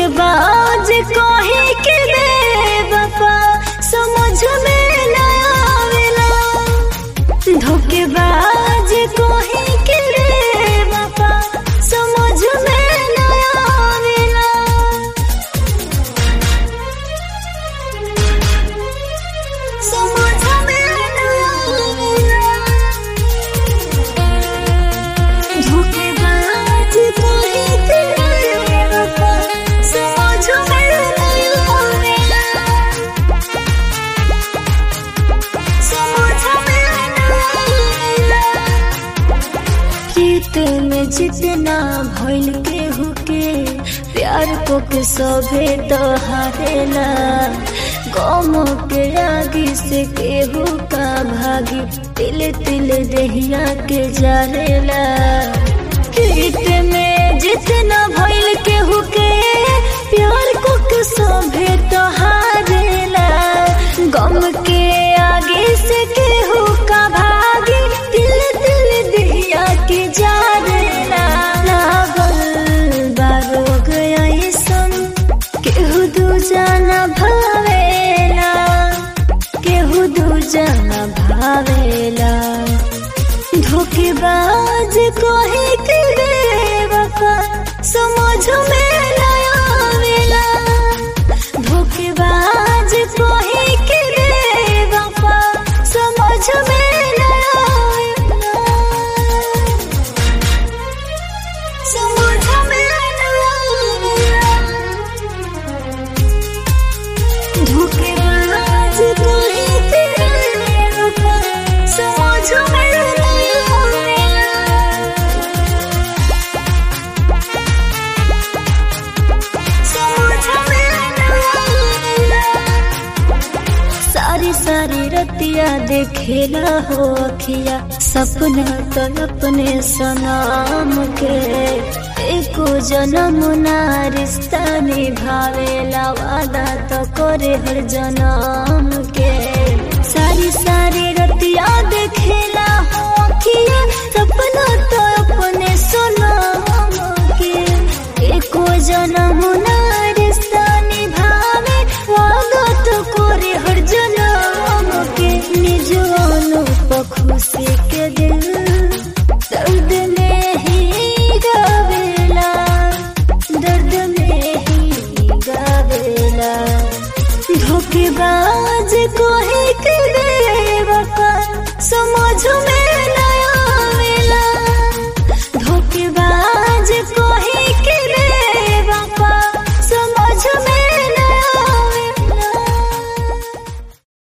धोखेबाज कहे के बेवफा समझ में न आवेला धोखेबाज कहे के बेवफा समझ में न आवेला समझ में न आवेला धोखेबाज कहे के बेवफा समझ में न आवेला समझ में न आवेला प्रीत में जितना भइल केहू के प्यार को के सभे दहारेला गम के आगे से केहू का भागी तिल तिल दहिया के जारेला प्रीत में जितना भइल केहू के प्यार को के सभे दहारेला गम के आगे से केहू का भागी दिल दिल दिया के जारेला लागल बारो गया सन केहू दू जाना भावेला केहू दू जाना भावेला धोखेबाज कहे के बेवफा समझ में न आवेला धोखेबाज कहे के बेवफा समझ में न आवेला समझ में न आवेला धोखेबाज कहे के बेवफा समझ में न आवेला सारी सारी रतिया देखेला हो अखिया सपना तो अपने सनाम के एको जन्म ना रिश्ता निभावेला वादा तो करे हर जन्म के सारी सारी रतिया देखेला हो अखिया सपना तो अपने सनाम के एको जन्म ना रिश्ता निभावे वादा तो करे हर जन्म के निज अनुप खुशी के दिल दर्द में ही गावेला दर्द में ही गावेला धोखेबाज को